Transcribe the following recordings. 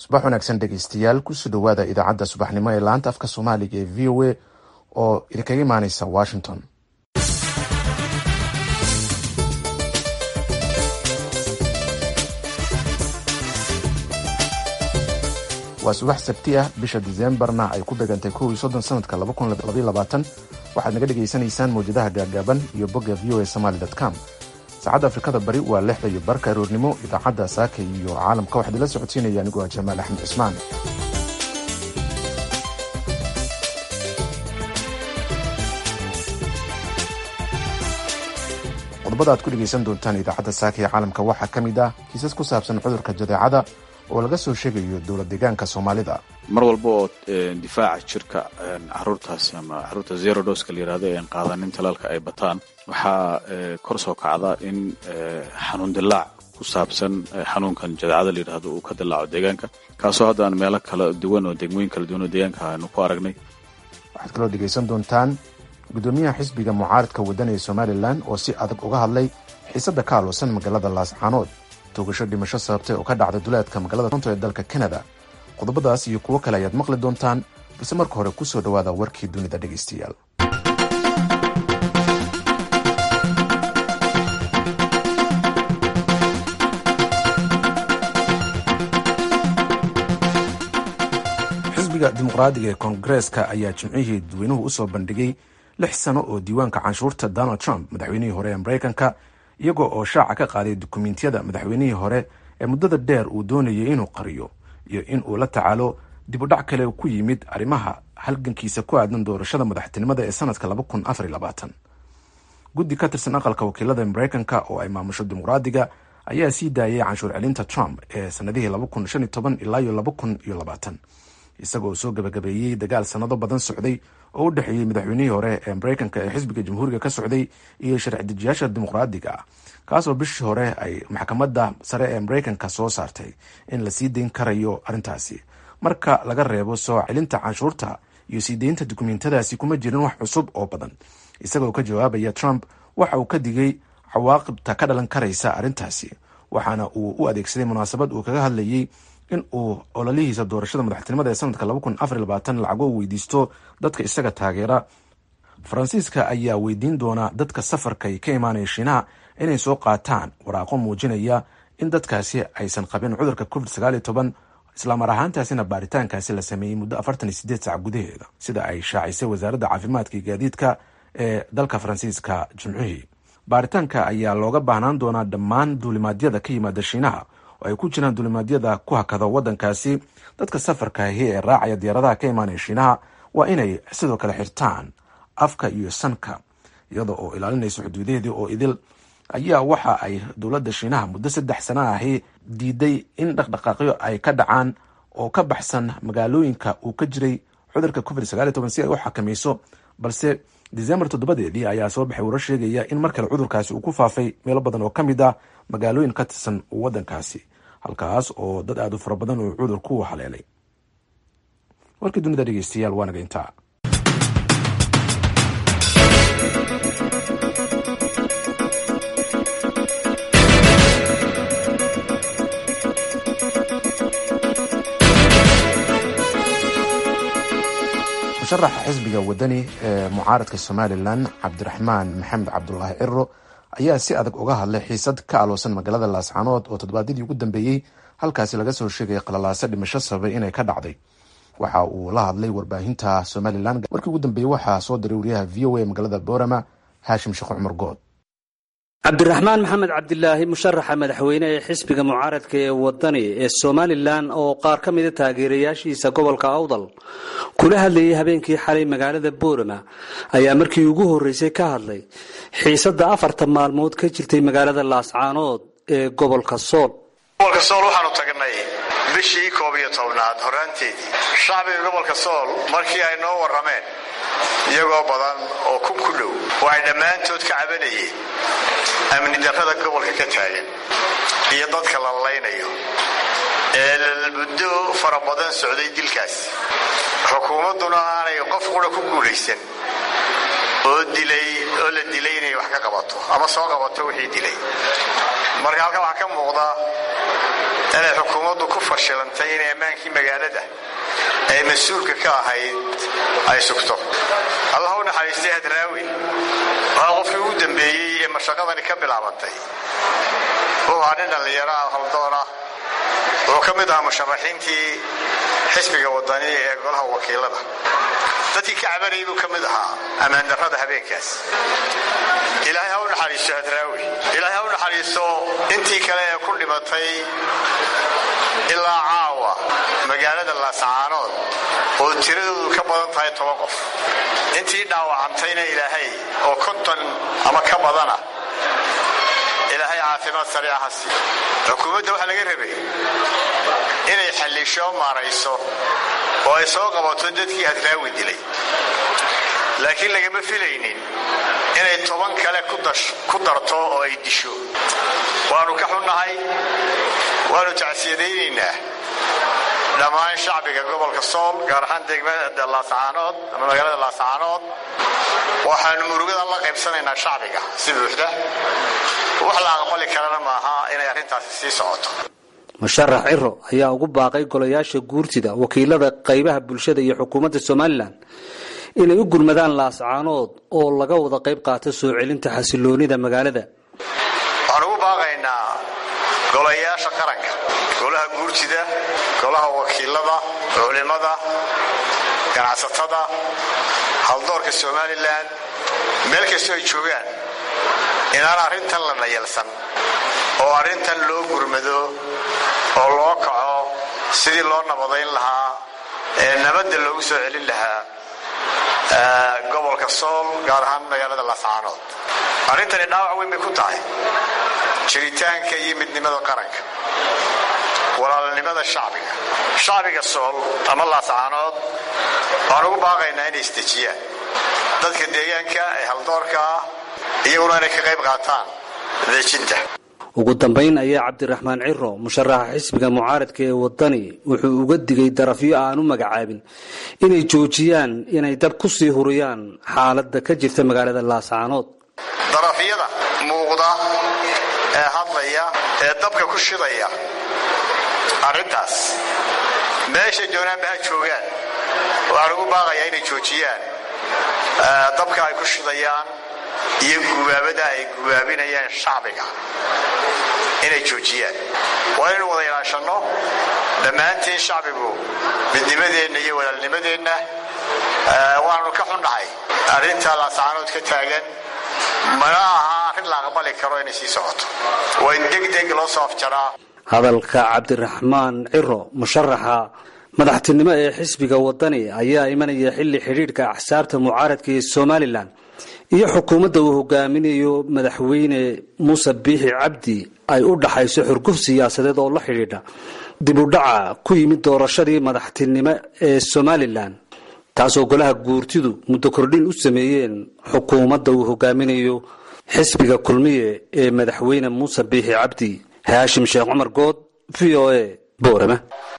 subax wanaagsan dhegeystayaal kusoo dhowaada idaacadda subaxnimo ee laanta afka soomaaliga ee v o a oo idinkaga imaaneysa washington waa subax sabti ah bisha diseembarna ay ku begantay kow iyo soddon sanadka laba kun labaiyo labaatan waxaad naga dhegaysanaysaan mawjadaha gaagaaban iyo bogga v o a somaly com saacadda afrikada bari waa lixda iyo barka aroornimo idaacadda saaka iyo caalamka waxaad ila socodsiinaya anigoo ah jamaal axmed cismaan qodobada aad ku dhegaysan doontaan idaacadda saaka ee caalamka waxaa ka mid ah kiisas ku saabsan cudurka jadeecada oo laga soo sheegayo dowlad deegaanka soomaalida mar walba oo difaaca jirka caruurtaasi ama caruurta zero doska la yirahdo ee aan qaadanin talaalka ay bataan waxaa kor soo kacda in xanuun dilaac ku saabsan xanuunkan jadeecada la yidhahdo uu ka dilaaco deegaanka kaasoo hadda aan meelo kala duwan oo degmooyin kala duwan oo deegaanka aanu ku aragnay waxaad kaloo dhegaysan doontaan gudoomiyaha xisbiga mucaaridka waddan ee somalilan oo si adag uga hadlay xiisadda ka aloosan magaalada laascaanood toogasho dhimasho sababtay oo ka dhacday duleedka magaalada toronto ee dalka canada qodobadaas iyo kuwo kale ayaad maqli doontaan balse marka hore kusoo dhowaada warkii dunida dhegaystayaal xisbiga dimuqraadiga ee koongareeska ayaa jimcihii dadweynuhu usoo bandhigay lix sano oo diiwaanka canshuurta donald trump madaxweynihii hore ee mareykanka iyagoo oo shaaca ka qaaday dukumentiyada madaxweynihii hore ee muddada dheer uu doonayay inuu qariyo iyo in uu la tacaalo dib u dhac kale ku yimid arrimaha halgankiisa ku aadan doorashada madaxtinimada ee sanadka guddi ka tirsan aqalka wakiilada mareykanka oo ay maamusho dimuqraadiga ayaa sii daayay canshuur celinta trump ee sanadihii ilaa iyo isagoo soo gabagabeeyey dagaal sanado badan socday oo u dhexeeyey madaxweynihii hore ee mareykanka ee xisbiga jamhuuriga ka socday iyo sharci dejiyaasha dimuqraadiga ah kaasoo bishii hore ay maxkamadda sare ee mareykanka soo saartay in la sii dayn karayo arrintaasi marka laga reebo soo celinta canshuurta iyo sii deynta dukumentadaasi kuma jirin wax cusub oo badan isagoo ka jawaabaya trump waxa uu ka digay cawaaqibta ka dhalan karaysa arrintaasi waxaana uu u adeegsaday munaasabad uu kaga hadlayay in uu ololihiisa doorashada madaxtinimada ee sanadka lacago u weydiisto dadka isaga taageera faransiiska ayaa weydiin doona dadka safarkay ka imaanaya shiinaha inay soo qaataan waraaqo muujinaya in dadkaasi aysan qabin cudurka covid islamar ahaantaasina baaritaankaasi la sameeyey muddo sac gudaheeda sida ay shaacisay wasaaradda caafimaadka iyo gaadiidka ee dalka faransiiska jimcihii baaritaanka ayaa looga baahnaan doonaa dhammaan duulimaadyada ka yimaada shiinaha oo ay ku jiraan duulimaadyada ku hakada wadankaasi dadka safarka ahi ee raacaya diyaaradaha ka imaanaya shiinaha waa inay sidoo kale xirtaan afka iyo sanka iyada oo ilaalinaysa xuduudaheedii oo idil ayaa waxa ay dowladda shiinaha muddo saddex sana ahi diiday in dhaqdhaqaaqyo ay ka dhacaan oo ka baxsan magaalooyinka uu ka jiray cudurka covid si ay u xakamayso balse disembar toddobadeedii ayaa soo baxay warar sheegaya in mar kale cudurkaasi uu ku faafay meelo badan oo ka mid ah magaalooyin ka tirsan wadankaasi halkaas oo dad aad u fara badan uu cudurku haleelay warkii dunida dhegeystayaal waa naga intaa musharaxa xisbiga wadani ee mucaaradka somalilan cabdiraxmaan maxamed cabdulaahi ciro ayaa si adag uga hadlay xiisad ka aloosan magaalada laascaanood oo toddobaadyadii ugu dambeeyey halkaasi laga soo sheegay qalalaase dhimasho sababay inay ka dhacday waxa uu la hadlay warbaahinta somalilan markii ugu dambeeyey waxaa soo diray wariyaha v o a magaalada boorama haashim sheekh cumar good cabdiraxmaan maxamed cabdilaahi musharaxa madaxweyne ee xisbiga mucaaradka ee wadani ee somalilan oo qaar ka mida taageerayaashiisa gobolka awdal kula hadlayay habeenkii xalay magaalada boorama ayaa markii ugu horreysay ka hadlay xiisadda afartan maalmood ka jirtay magaalada laascaanood ee gobolka sool gobolka sool waxaanu tagnay bishii koob iyo tobnaad horaanteedii shacbiga gobolka sool markii ay noo warrameen iyagoo badan oo kun ku dhow oo ay dhammaantood ka cabanayeen amni darrada gobolka ka taagan iyo dadka la laynayo ee muddo fara badan socday dilkaas xukuumadduna aanay qof qura ku guulaysan oo dilay oo la dilay inay wax ka qabato ama soo qabato wixii dilay marka halkan waxaa ka muuqda inay xukuumaddu ku fashilantay inay ammaankii magaalada ay mas-uulka ka ahayd ay sugto allah u naxariistay hadraawi waa qofkii ugu dambeeyey ee mashaqadani ka bilaabantay wuxuu ahaa nin dhallinyaro ah haldoon ah wuxuu ka mid ahaa musharaxiintii xisbiga wadani ee golaha wakiilada dadkii ka cabanayay buu ka mid ahaa ammaan darrada habeenkaas ilaahay ha u naxariisto hadraawi ilaahay ha u naxariisto intii kale ee ku dhimatay ilaa caawa magaalada laascaanood oo tiradoodu ka badan tahay toban qof intii dhaawacantayna ilaahay oo konton ama ka badana ilaahay caafimaad sariica ha siiyo xukuumadda waxaa laga rabay inay xallisho maarayso oo ay soo qabato dadkii hadraawi dilay laakiin lagama filaynin inay toban kale ku darto oo ay disho waanu ka xunnahay waanu tacsiyadaynaynaa dhammaan shacbiga gobolka sool gaar ahaan degmada laascaanood ama magaalada laascaanood waxaanu murugadan la qaybsanaynaa shacbiga si buuxda wax la aqbali karana maaha inay arrintaasi sii socoto musharax ciro ayaa ugu baaqay golayaasha guurtida wakiilada qaybaha bulshada iyo xukuumadda somalilan inay u gurmadaan laascaanood oo laga wada qayb qaato soo celinta xasiloonida magaalada waxaan ugu baaqaynaa golayaasha qaranka golaha guurtida golaha wakiilada culimada ganacsatada haldoorka somalilan meel kastoo ay joogaan inaan arrintan la nayalsan oo arrintan loo gurmado oo loo kaco sidii loo nabadayn lahaa ee nabadda loogu soo celin lahaa gobolka sool gaar ahaan magaalada laascaanood arrintani dhaawac weyn bay ku tahay jiritaanka iyo midnimada qaranka walaalnimada shacbiga shacbiga sool ama laascaanood waxaan ugu baaqaynaa inay isdejiyaan dadka deegaanka ee haldoorka ah iyaguna inay ka qayb qaataan dejinta ugu dambayn ayaa cabdiraxmaan ciro musharaxa xisbiga mucaaradka ee wadani wuxuu uga digay darafyo aan u magacaabin inay joojiyaan inay dab ku sii huriyaan xaaladda ka jirta magaalada laascaanood darafyada muuqda ee hadlaya ee dabka ku shidaya arrintaas meeshay doonaanba ha joogaan waxaan ugu baaqayaa inay joojiyaan dabka ay ku shidayaan iyo gubaabada ay gubaabinayaan shacbiga inay joojiyaan waa inaynu wada ilaashanno dhammaantiin shacbigu midnimadeenna iyo walaalnimadeenna waanu ka xunnahay arrinta laascaanood ka taagan mana aha arrin la aqbali karo inay sii socoto waa in deg deg loo soo afjaraa hadalka cabdiraxmaan ciro musharaxa madaxtinimo ee xisbiga wadani ayaa imanaya xilli xidhiidhka axsaabta mucaaradka ee somalilan iyo xukuumadda uu hogaaminayo madaxweyne muuse biixi cabdi ay u dhaxayso xurguf siyaasadeed oo la xidhiidha dib u dhaca ku yimid doorashadii madaxtinimo ee somalilan taasoo golaha guurtidu muddo kordhin u sameeyeen xukuumadda uu hogaaminayo xisbiga kulmiye ee madaxweyne muuse biixi cabdi haashim sheekh cumar good v o a boorama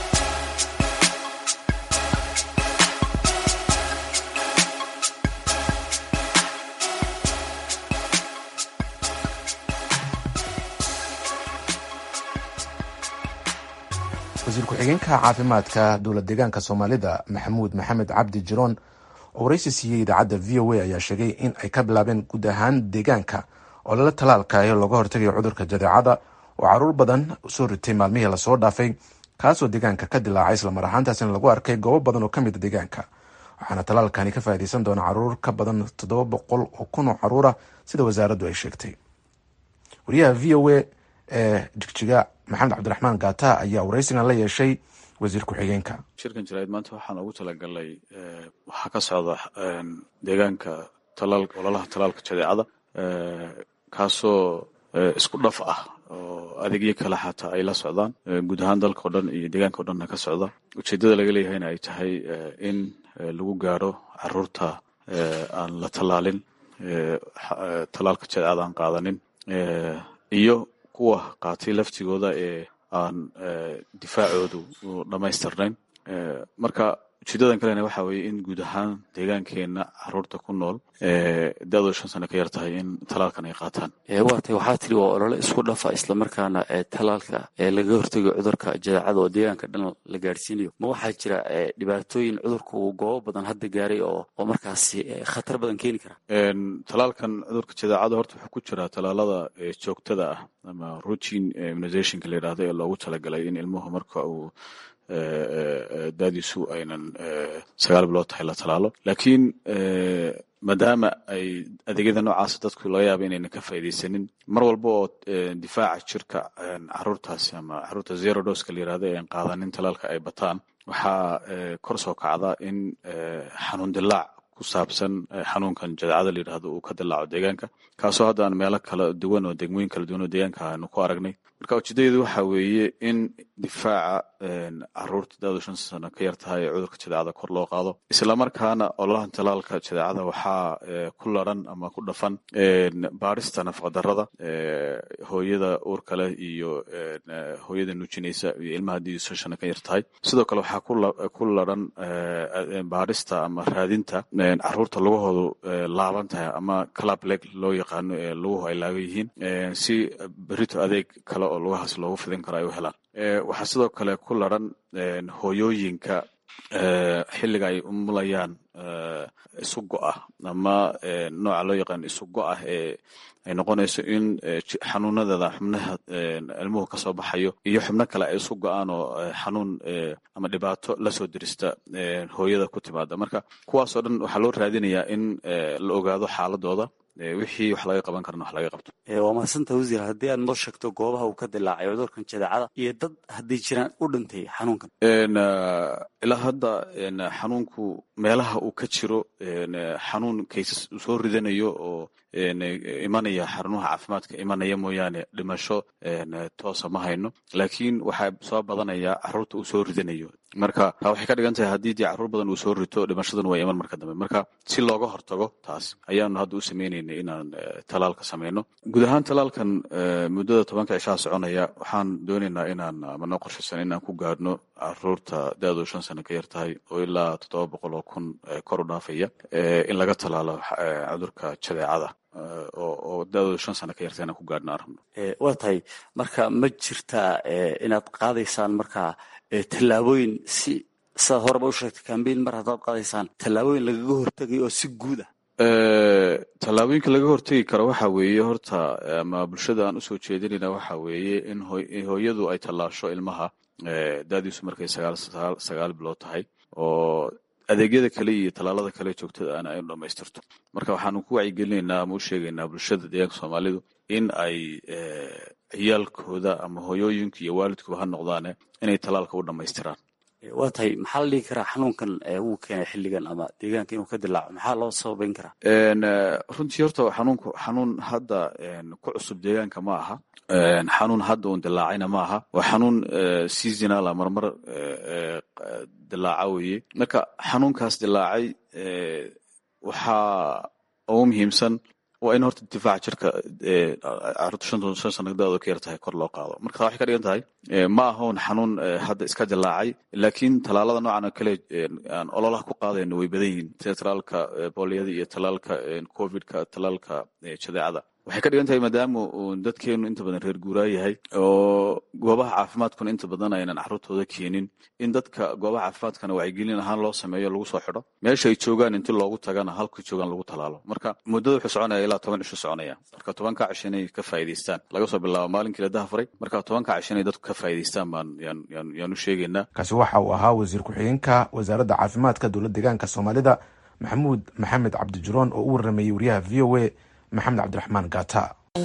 wasiir ku-xigeenka caafimaadka dowla deegaanka soomaalida maxamuud maxamed cabdi jiroon oo waraysi siiyey idaacadda v o a ayaa sheegay in ay ka bilaabeen guud ahaan deegaanka oo lala talaalkayo looga hortagayo cudurka jadeecada oo caruur badan soo ritay maalmihii lasoo dhaafay kaasoo deegaanka ka dilaacay islamar ahaantaasina lagu arkay goobo badan oo kamida deegaanka waxaana talaalkani ka faaideysan doona caruur ka badan toddoba boqol oo kun oo caruura sida wasaaraddu ay sheegtay wariyaha v o a ee jigjiga maxamed cabdiraxmaan gaata ayaa waraysigan la yeeshay wasiir ku-xigeenka shirkan jaraa'id maanta waxaan ugu talagalnay waxaa ka socda deegaanka talaal ololaha talaalka jadeecada kaasoo isku dhaf ah oo adeegyo kale xataa ay la socdaan guud ahaan dalka o dhan iyo deegaanka o dhanna ka socda ujeeddada laga leeyahayna ay tahay in lagu gaaro caruurta aan la tallaalin talaalka jadeecada aan qaadanin iyo kuwa qaatay laftigooda ee aan difaacoodu dhammaystirnayn marka ujeedadan kalena waxa weeye in guud ahaan deegaankeena caruurta ku nool da-dooda shan sano ka yar tahay in talaalkan ay qaataan waa tay waxaa tiri waa olole isku dhafa islamarkaana talaalka laga hortegayo cudurka jadeecada oo deegaanka dhan la gaadhsiinayo ma waxaa jira dhibaatooyin cudurka uu goobo badan hadda gaaray oo oo markaasi khatar badan keeni kara talaalkan cudurka jadeecada horta wuxuu ku jiraa talaalada joogtada ah ama routine immunizationka la yidhahdo ee loogu talagalay in ilmuhu marka uu daadiisu aynan sagaal bilood tahay la talaalo laakiin maadaama ay adeegyada noocaasa dadku laga yaaba inaynan ka faaidaysanin mar walba oo difaaca jirka caruurtaasi ama caruurta zero doska la yirahdo ee qaadanin talaalka ay bataan waxaa kor soo kacda in xanuun dilaac ku saabsan xanuunkan jadeecada la yidhahdo uu ka dilaaco deegaanka kaasoo hadda aan meelo kala duwan oo degmooyin kala duwan oo deegaanka aanu ku aragnay marka ujeedadeedu waxa weeye in difaaca caruurta da-du shan sano ka yar tahay ee cudurka jadeecada kor loo qaado islamarkaana ololahan talaalka jadeecada waxaa ku laran ama ku dhafan baarista nafaqadarrada hooyada uurka leh iyo hooyada nuujinaysa iyo ilmaha haddii shan sano ka yar tahay sidoo kale waxaa ku laran baarista ama raadinta caruurta lugahoodu laaban tahay ama clableg loo yaqaano ee luguhu ay laaban yihiin si berito adeeg kale oo lugahaas loogu fidin karo ay u helaan waxaa sidoo kale ku laran hooyooyinka xilliga ay umulayaan isu go-ah ama nooca loo yaqaano isu go-ah ee ay noqonayso in xanuunadeeda xubnaha ilmuhu kasoo baxayo iyo xubno kale ay isu go-aan oo xanuun ama dhibaato lasoo dirista hooyada ku timaada marka kuwaasoo dhan waxaa loo raadinayaa in la ogaado xaaladooda wixii wax laga qaban karana wax laga qabto waa mahadsanta wasiir haddii aad noo sheegto goobaha uu ka dilaacay cudurkan jadeecada iyo dad hadday jiraan u dhintay xanuunkan ilaa hadda xanuunku meelaha uu ka jiro xanuun kaysas uu soo ridanayo oo imanaya xarumaha caafimaadka imanaya mooyaane dhimasho toosa ma hayno laakiin waxaa soo badanaya caruurta uu soo ridanayo marka taa waxay ka dhigan tahay haddii dee carruur badan uu soo rito dhimashadan waa iman marka dambe marka si looga hortago taas ayaanu hadda u sameynaynay inaan talaalka sameyno guud ahaan talaalkan muddada tobanka cishaa soconaya waxaan doonaynaa inaan ama noo qorshaysan inaan ku gaadhno caruurta da-du shan sano ka yar tahay oo ilaa toddoba boqol oo kun kor u dhaafaya in laga talaalo cudurka jadeecada oo da-dooda shan sano ka yarta inaan ku gaadhno aan rabno waa tahay marka ma jirtaa inaad qaadaysaan markaa tallaabooyin si sidaad horeba u sheegtay cambain mar haddaad qaadaysaan tallaabooyin lagaga hortegayo oo si guud ah tallaabooyinka laga hortegi karo waxa weeye horta ama bulshada aan usoo jeedinayna waxa weeye in hooyadu ay tallaasho ilmaha daadiisu markay sagaal bilood tahay oo adeegyada kale iyo tallaalada kale joogtada ana aynu dhamaystirto marka waxaanu ku wacyigelinaynaa ama u sheegaynaa bulshada deegaanka soomaalidu in ay ciyaalkooda ama hooyooyinka iyo waalidkuba ha noqdaane inay tallaalka u dhammaystiraan waa tahay maxaa la dhigi karaa xanuunkan wuu keenay xilligan ama deegaanka inuu ka dilaaco maxaa loo sababayn karaa runtii horta xanuunku xanuun hadda ku cusub deegaanka ma aha xanuun hadda uun dilaacayna ma aha waa xanuun seasonala marmar dilaaca weeye marka xanuunkaas dilaacay waxaa ugu muhiimsan waa in horta difaaca jirka caruurta shan shan sano da-doo ka yar tahay kor loo qaado marka taa waxay ka dhigan tahay ma ahoon xanuun hadda iska dilaacay laakiin tallaalada noocan oo kale aan ololaha ku qaadayno way badan yihiin sida tallaalka booliyada iyo tallaalka covidka tallaalka jadeecada waxay ka dhigan tahay maadaama uu dadkeenu inta badan reer guuraa yahay oo goobaha caafimaadkuna inta badan aynan carruurtooda keenin in dadka goobaha caafimaadkana wacyigelin ahaan loo sameeyo lagu soo xidho meesha ay joogaan inti loogu tagana halka joogaan lagu talaalo marka muddada wuxuu soconaya ilaa toban cisho soconaya marka tobanka cisho inay ka faa'idaystaan laga soo bilaabo maalinkii la dahafuray marka tobanka cisho inay dadku ka faa'idaystaan baan yaan yaan yaan u sheegaynaa kaasi waxa uu ahaa wasiir ku-xigeenka wasaaradda caafimaadka dowlad deegaanka soomaalida maxamuud maxamed cabdijuroon oo u warramayey wariyaha v o a maxamed cabdiraxmaan gata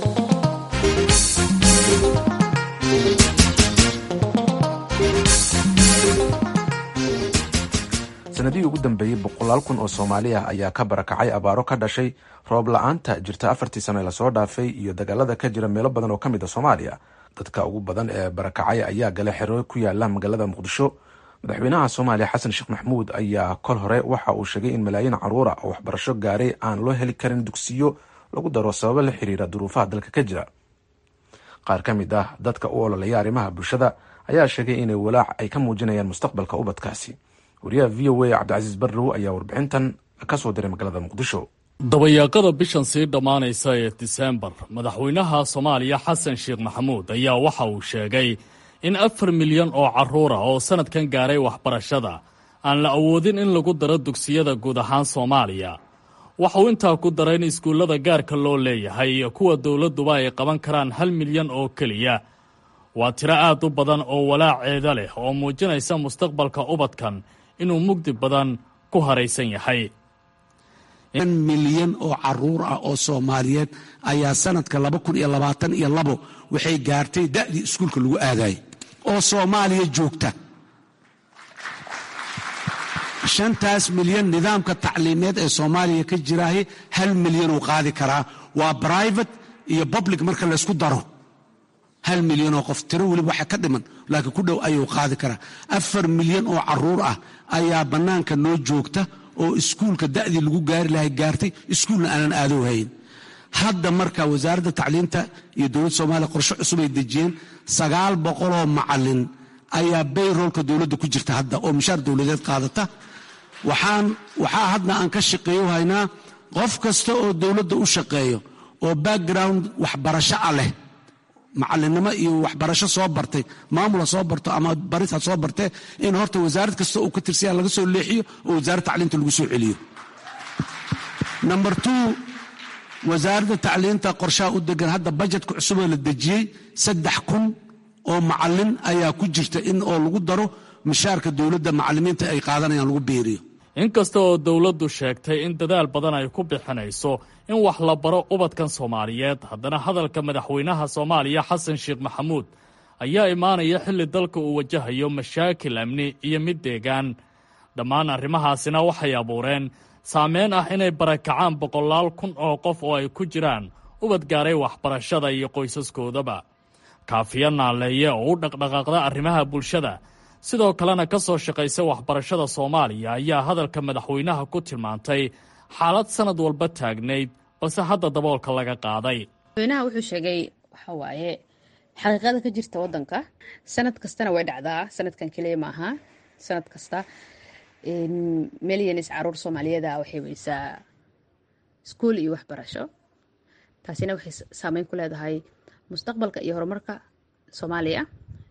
sanadihii ugu dambeeyey boqolaal kun oo soomaali ah ayaa ka barakacay abaaro ka dhashay roob la-aanta jirta afartii sano ee lasoo dhaafay iyo dagaalada ka jira meelo badan oo ka mid a soomaaliya dadka ugu badan ee barakacay ayaa gale xero ku yaala magaalada muqdisho madaxweynaha soomaaliya xasan sheekh maxamuud ayaa kol hore waxa uu sheegay in malaayiin caruura oo waxbarasho gaaray aan loo heli karin dugsiyo lagu daro sababo la xiriira duruufaha dalka ka jira qaar ka mid ah dadka u ololaya arrimaha bulshada ayaa sheegay inay walaac ay ka muujinayaan mustaqbalka ubadkaasi wariyaha v o a cabdicasiis barrow ayaa warbixintan ka soo diray magaalada muqdisho dabayaaqada bishan sii dhammaanaysa ee diseembar madaxweynaha soomaaliya xasan sheekh maxamuud ayaa waxa uu sheegay in afar milyan oo carruur ah oo sannadkan gaaray waxbarashada aan la awoodin in lagu daro dugsiyada guud ahaan soomaaliya waxauu intaa ku daray in iskuullada gaarka loo leeyahay iyo kuwa dowladduba ay qaban karaan hal milyan oo keliya waa tiro aad u badan oo walaaceeda leh oo muujinaysa mustaqbalka ubadkan inuu mugdi badan ku haraysan yahay milyan oo caruur ah oo soomaaliyeed ayaa sanadka laba kun iyo labaatan iyo labo waxay gaartay da'dii iskuulka lagu aadayay oo soomaaliya joogta shantaas milyan nidaamka tacliimeed ee soomaaliya ka jiraahi hal milyan uu qaadi karaa waa brivate iyo public marka laysku daro hal milyan oo qof tiro weliba waxa ka dhiman laakiin ku dhow ayuu qaadi karaa afar milyan oo caruur ah ayaa bannaanka noo joogta oo iskuulka da'dii lagu gaari lahay gaartay iskuulna aanan aadow hayn hadda marka wasaaradda tacliinta iyo dowladda soomaaliya qorshe cusub ay dejiyeen sagaal boqoloo macalin ayaa bayroolka dowladda ku jirta hadda oo mishaar dowladeed qaadata waxaan waxaa hadda aan ka shaqeeyo haynaa qof kasta oo dowladda u shaqeeyo oo background waxbarasho ah leh macalinimo iyo waxbarasho soo bartay maamula soo barto ama baris ha soo bartee in horta wasaarad kasta uu ka tirsaya laga soo leexiyo oo wasaaradda tacliinta lagu soo celiyo number two wasaaradda tacliinta qorshaha u degan hadda bajetka cusuboo la dejiyey saddex kun oo macalin ayaa ku jirta in oo lagu daro mishaarka dowladda macalimiinta ay qaadanayaan lagu biiriyo inkasta oo dowladdu sheegtay in dadaal badan ay ku bixinayso in wax la baro ubadkan soomaaliyeed haddana hadalka madaxweynaha soomaaliya xasan sheekh maxamuud ayaa imaanaya xilli dalka uu wajahayo mashaakil amni iyo mid deegaan dhammaan arrimahaasina waxay abuureen saameyn ah inay barakacaan boqolaal kun oo qof oo ay ku jiraan ubad gaaray waxbarashada iyo qoysaskoodaba kaafiya naaleeye oo u dhaqdhaqaaqda arrimaha bulshada sidoo kalena ka soo shaqaysa waxbarashada soomaaliya ayaa hadalka madaxweynaha ku tilmaantay xaalad sanad walba taagnayd balse hadda daboolka laga qaaday madaxweynaha wuxuu sheegay waxa waaye xaqiiqada ka jirta wadanka sanad kastana way dhacdaa sanadkan keliya maaha sanad kasta milyanis caruur soomaaliyeeda waxay weysaa iskuul iyo waxbarasho taasina waxay saameyn ku leedahay mustaqbalka iyo horumarka soomaaliya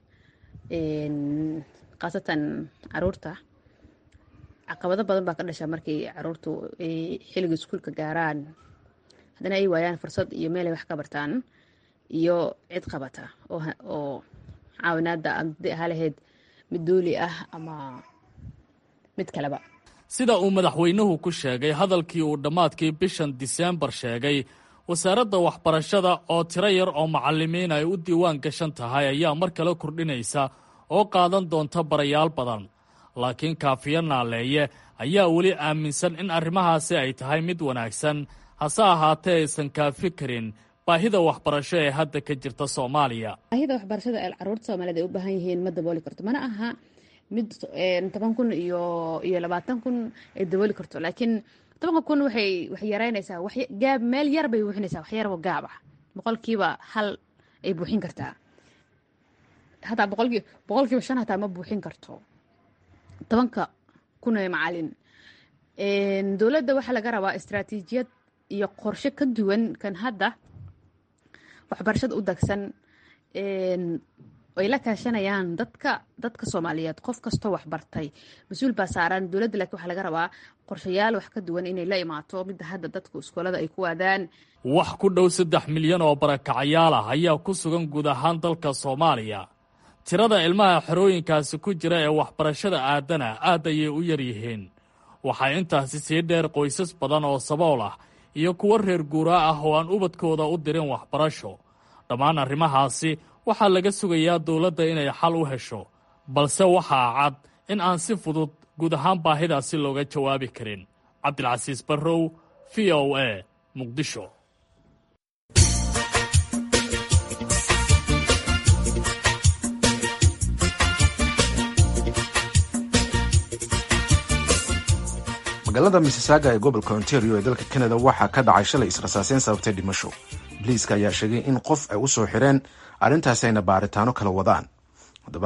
khaasatan caruurta caqabado badan baa ka dhasha markii caruurtu ay xilliga iskuulka gaaraan haddana ay waayaan fursad iyo meelay wax ka bartaan iyo cid qabata oo caawinaada hadii ahaa lahayd mid duuli ah ama mid kaleba sida uu madaxweynuhu ku sheegay hadalkii uu dhammaadkii bishan diseembar sheegay wasaaradda waxbarashada oo tiro yar oo macalimiin ay u diiwaan gashan tahay ayaa mar kale kordhinaysa oo qaadan doonta barayaal badan laakiin kaafiyo naaleeye ayaa weli aaminsan in arrimahaasi ay tahay mid wanaagsan hase ahaatee aysan kaafi karin baahida waxbarasho ee hadda ka jirta soomaaliya baahida waxbarashada ee caruurta soomaaliyed ay u baahan yihiin ma dabooli karto mana aha mid toban kun iyo iyo labaatan kun ay dabooli karto laakiin tobanka kun waxay waxay yaraynaysaa gaab meel yar bay buuxinaysaa wax yaroo gaab ah boqolkiiba hal ay buuxin kartaa hataa boqolkii boqolkiiba shan hataa ma buuxin karto tobanka kun ee macalin dowladda waxaa laga rabaa istaraatiijiyad iyo qorshe ka duwan kan hadda waxbarashada u dagsan ay la kaashanayaan dadka dadka soomaaliyeed qof kastoo waxbartay mas-uul baa saaran dowladda laakiin waxaa laga rabaa qorshayaal wax ka duwan inay la imaato midda hadda dadku iskoolada ay ku waadaan wax ku dhow saddex milyan oo barakacayaal ah ayaa ku sugan guud ahaan dalka soomaaliya tirada ilmaha xerooyinkaasi ku jira ee waxbarashada aadana aad ayay u yar yihiin waxaa intaasi sii dheer qoysas badan oo sabool ah iyo kuwo reer guuraa ah oo aan ubadkooda u dirin waxbarasho dhammaan arrimahaasi waxaa laga sugayaa dowladda inay xal u hesho balse waxaa cad in aan si fudud guud ahaan baahidaasi looga jawaabi karin cabdilcasiis barrow v o a muqdisho magaalada missisaaga ee gobolka ontario ee dalka canada waxaa ka dhacay shalay israsaaseyn sababtay dhimasho boliiska ayaa sheegay in qof ay u soo xireen arrintaasi ayna baaritaano kala wadaan haddaba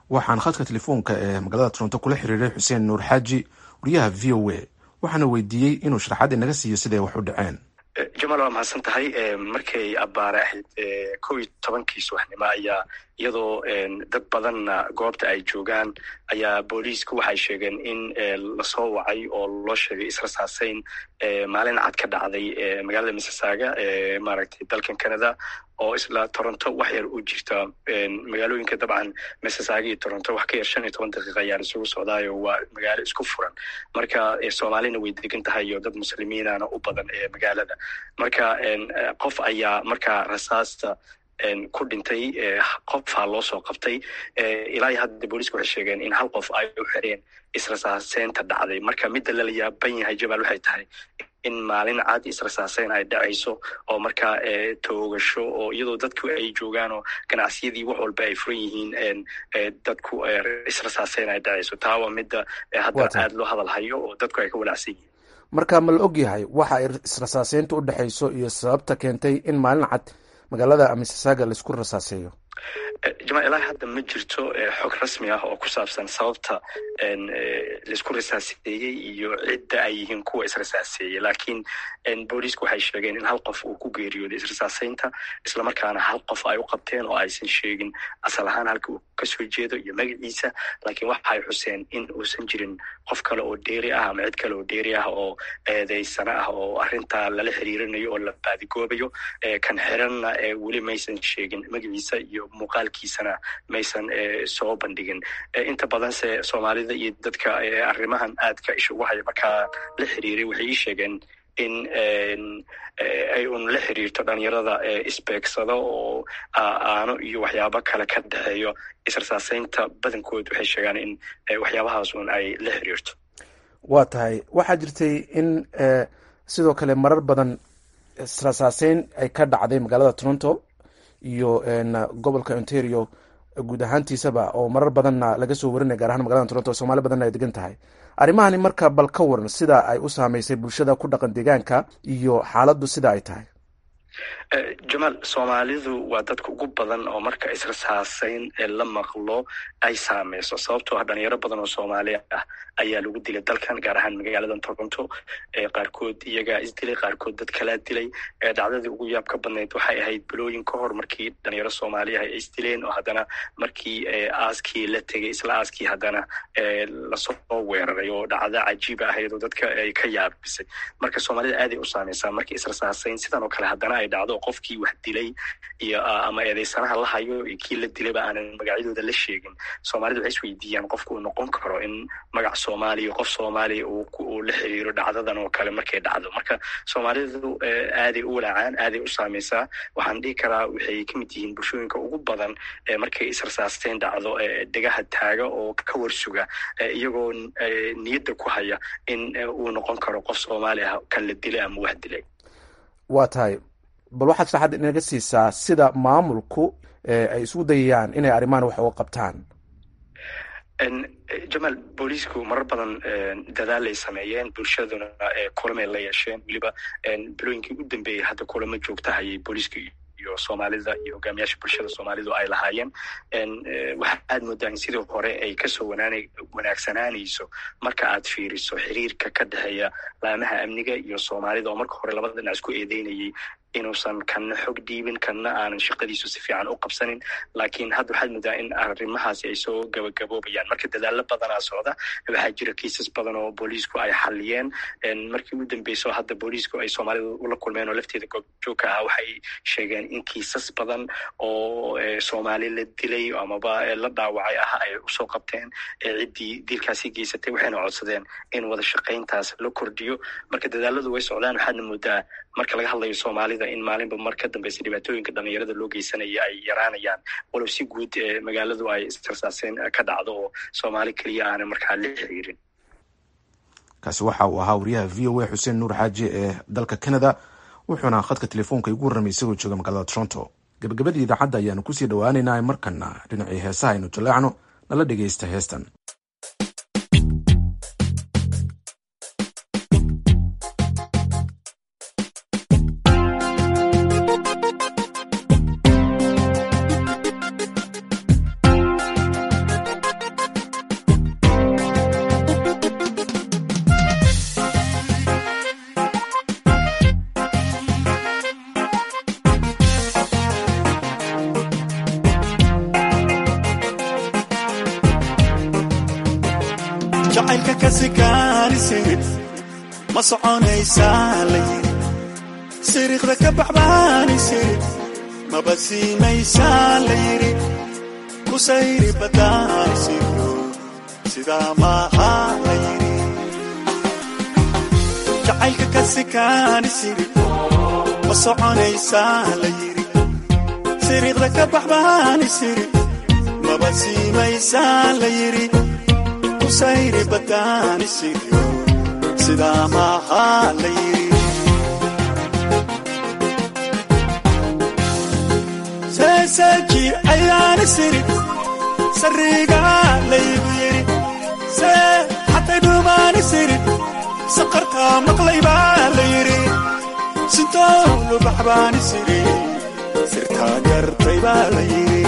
waxaan khadka telefoonka ee magaalada toronto kula xiriiray xuseen nuur xaaji wariyaha v o a waxaana weydiiyey inuu sharaxaad inaga siiyo siday wax u dhaceen jamaal waa mahadsan tahay markay abbaare ahayd kow iyo tobankii subaxnimo ayaa iyadoo dad badanna goobta ay joogaan ayaa booliisku waxay sheegeen in lasoo wacay oo loo sheegay israsaaseyn maalin cad ka dhacday magaalada missisaaga ee maaragtay dalkan canada oo isla toronto wax yar u jirta magaalooyinka dabcan missisaaga iyo toronto wax ka yar shan iyo toban daqiiqa ayaa isugu socdaayo waa magaalo isku furan marka soomaalina way degan tahay iyo dad muslimiinana u badan ee magaalada marka qof ayaa markaa rasaasta ku dhintay qofaa loo soo qabtay ilaa iyo hadda booliisku waxay sheegeen in hal qof ay u xireen israsaaseynta dhacday marka midda lala yaaban yahay jamaal waxay tahay in maalin cad israsaaseyn ay dhacayso oo markaa toogasho oo iyadoo dadku ay joogaan oo ganacsiyadii wax walba ay furan yihiin dadku israsaaseyn ay dhacayso taa waa midda hadda aad loo hadal hayo oo dadku ay ka walacsan yihiin marka ma la og yahay waxa ay israsaaseynta u dhexayso iyo sababta keentay in maalin cad magaalada missisaaga laisku rasaaseeyo jamaal ilaa hadda ma jirto xog rasmi ah oo ku saabsan sababta laisku rasaaseeyey iyo cidda ay yihiin kuwa israsaaseeyey laakiin booliisku waxay sheegeen in hal qof uu ku geeriyooday israsaaseynta islamarkaana hal qof ay u qabteen oo aysan sheegin asal ahaan halka uu kasoo jeedo iyo magaciisa laakiin waxay xuseen in uusan jirin qof kale oo dheeri ah ama cid kale oo dheeri ah oo eedeysana ah oo arrintaa lala xiriirinayo oo la baadigoobayo kan xiranna weli maysan sheegin magaciisa iyo muuqaalkiisana maysan soo bandhigin inta badanse soomaalida iyo dadka arrimahan aadka isha ugu haya markaa la xiriiray waxay ii sheegeen in ay un la xiriirto dhalinyarada isbeegsada oo aano iyo waxyaabo kale ka dhexeeyo israsaaseynta badankood waxay sheegaan in waxyaabahaas un ay la xiriirto waa tahay waxaa jirtay in sidoo kale marar badan israsaaseyn ay ka dhacday magaalada toronto iyo gobolka ontario guud ahaantiisaba oo marar badanna laga soo warinaya gaar ahaan magalada toronto soomaali badanna ay degan tahay arrimahani marka bal ka waran sida ay u saameysay bulshada ku dhaqan deegaanka iyo xaaladdu sida ay tahay jamaal soomaalidu waa dadka ugu badan oo marka israsaaseyn la maqlo ay saameyso sababtoo ah dhalinyaro badan oo soomaali ah ayaa lagu dilay dalkan gaar ahaan magaaladan toronto qaarkood iyagaa isdilay qaarkood dad kalaa dilay dhacdadii ugu yaab ka badnayd waxay ahayd bilooyin ka hor markii dhalinyaro soomaaliah ay isdileen oo haddana markii aaskii la tegay isla aaskii haddana lasoo weeraray oo dhacdo cajiiba ahayd oo dadka ay ka yaabisay marka soomaalida aaday u saameysaa markii israsaaseyn sidan oo kale haddana ay dhacdo qofkii wax dilay iyo ama eedeysanaha la hayo iyo kii la dilayba aanan magacyadooda la sheegin soomaalida waxay isweydiiyaan qofku uu noqon karo in magac soomaaliya qof soomaaliya uu la xiriiro dhacdadan oo kale markay dhacdo marka soomaalidu aaday u walaacaan aaday u saameysaa waxaan dhihi karaa waxay ka mid yihiin bulshooyinka ugu badan markay israsaasteyn dhacdo degaha taaga oo ka warsuga iyagoo niyadda ku haya in uu noqon karo qof soomaali ah kan la dilay ama wax dilay waa tahay bal waxaad sharaxaad inaga siisaa sida maamulku ay isugu dayayaan inay arrimahan wax uga qabtaan jamaal booliisku marar badan dadaalay sameeyeen bulshaduna kulamay la yeesheen weliba bilooyinkii u dambeeyey hadda kulamo joogta hayay booliiska iyo soomaalida iyo hogaamiyaasha bulshada soomaalidu ay lahaayeen waxa aad moodaa in sidii hore ay kasoo wanaagsanaanayso marka aad fiiriso xiriirka ka dhexeeya laamaha amniga iyo soomaalida oo marka hore labada dhinac isku eedeynayay inuusan kanna xog dhiibin kanna aanan shaqadiisu si fiican u qabsanin laakiin hadda waxaad moodaa in arrimahaasi ay soo gabagaboobayaan marka dadaalo badanaa socda waxaa jira kiisas badan oo booliisku ay xaliyeen markii u dambeyso hadda booliisku ay soomaalida ula kulmeen oo lafteeda goobjoogka ah waxay sheegeen in kiisas badan oo soomaali la dilay amaba la dhaawacay ah ay usoo qabteen ciddii dilkaasi geysatay waxayna codsadeen in wada shaqayntaas la kordhiyo marka dadaaladu way socdaan waxaadna moodaa marka laga hadlayo soomaalida in maalinba mar ka dambeysa dhibaatooyinka dhalinyarada loo geysanaya ay yaraanayaan walow si guud magaaladu ay istirsaaseen ka dhacdo oo soomaali keliya aanan markaa la xiriirin kaasi waxa uu ahaa wariyaha v o a xuseen nuur xaaji ee dalka canada wuxuuna khadka telefoonka igu warramay isagoo jooga magaalada toronto gabagabadii idaacadda ayaanu kusii dhowaaneynaa markana dhinacii heesaha aynu jaleecno nala dhegeysta heestan jacaylka ka sikaanisiri ma soconaysaa la yiri siriiqda ka baxbaanisiri maba siimaysaa la yiri kusayri badaanisiro sidaa maaha la yiri jacaylka ka sikaanisiri ma soconaysaa la yiri siriiqda ka baxbaanisiri maba siimaysaa la yiri kusayri badaanisiro sidaa maaha la yiri seeseeji ayaani siri sariigaa laygu yidhi see xatay dhuumaani siri saqartaa maqlay baa la yidhi sintoolu baxbaani siri sirtaa gartay baa la yidhi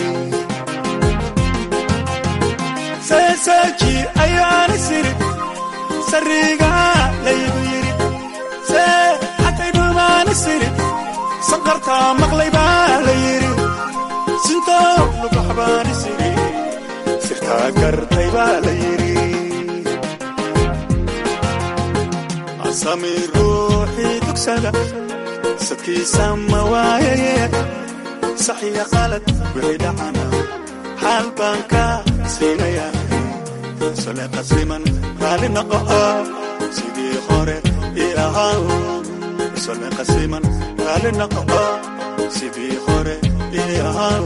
seeseeji ayaani siri sariigaa laygu yidhi see xatay dhuumaani siri saqartaa maqlay baa la yidhi sintoolu baxbaani siri sirtaa gartay baa la yidhi asami ruuxii dugsada sadkiisa ma waayaye saxiya qalad wixii dhacana xaal baan ka siinaya sole qasiman raali noqo sidii hore ii ahaa sole qasiman raali noqo sidii hore ii ahaa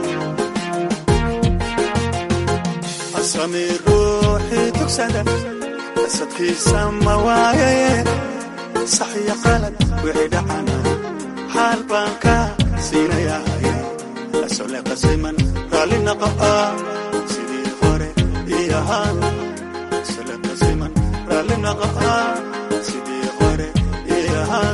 asami ruuxii tugsada asadkiisa ma waayaye saxiya qalad wixii dhacana xaal baan ka siinaya sole qasiman raali noqo sidii hore ii ahaa sole qasiman raali noqo sidii hore ii ahaa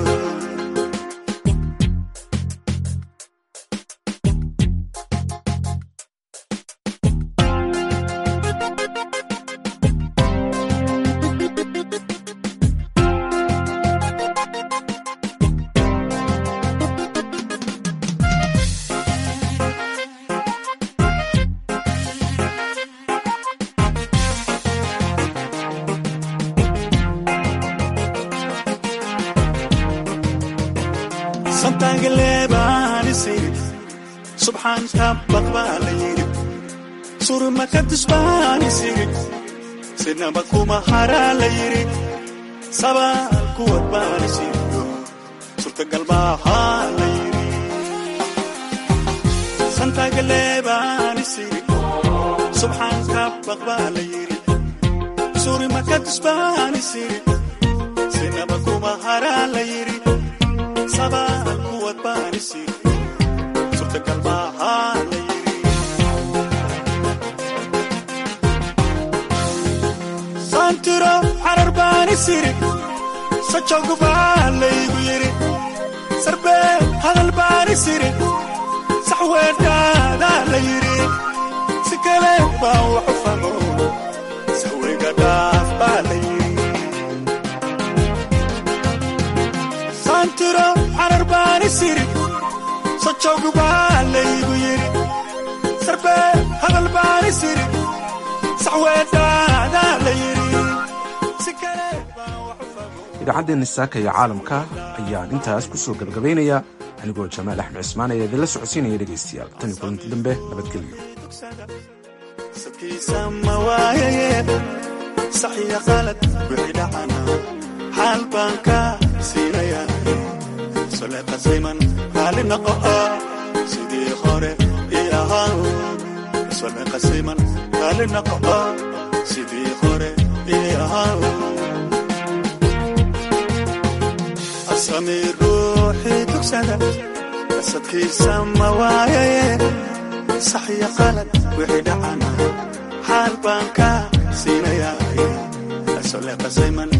subxaan kabaq baa la yidhi surma ka dusbaani siri sinaba kuma haraa la yidhi sabaal kuwad baani siriyo surtagal maahaa la yidhi santagaleebaani siri subxaan kabaq baa la yidhi surma ka dusbaani siri sinaba kuma haraa la yidhi sabaal kuwad baani siri santiro xarar baani siri sajowgu baa laygu yidhi sarbee hadal baani siri saxweedhaadaa la yidhi si kale baan waxu famo saweyga dhaaf baa la yidhi santiro xarar baani siri sajowgu baa laygu yidhi sarbee hadal baani siri saxweedhaadaa la yidhi idaacaddeena saaka iyo caalamka ayaan intaas ku soo gabagabaynayaa anigoo jamaal axmed cismaan ayaa idinla socodsiinaya dhegaystayaal tan iyo kulanti dambe nabadgelyo sabkiisa ma waayaye saxiya qalad wixii dhacana xaal baan ka siinaya sole qasayman raali noqo sidii hore ii ahaa sole qasayman raali noqo sidii hore ii ahaa asami ruuxii tugsada asadkiisa ma waayaye saxiya qalad wixii dhacana xaal baan ka siinaya sole qasayman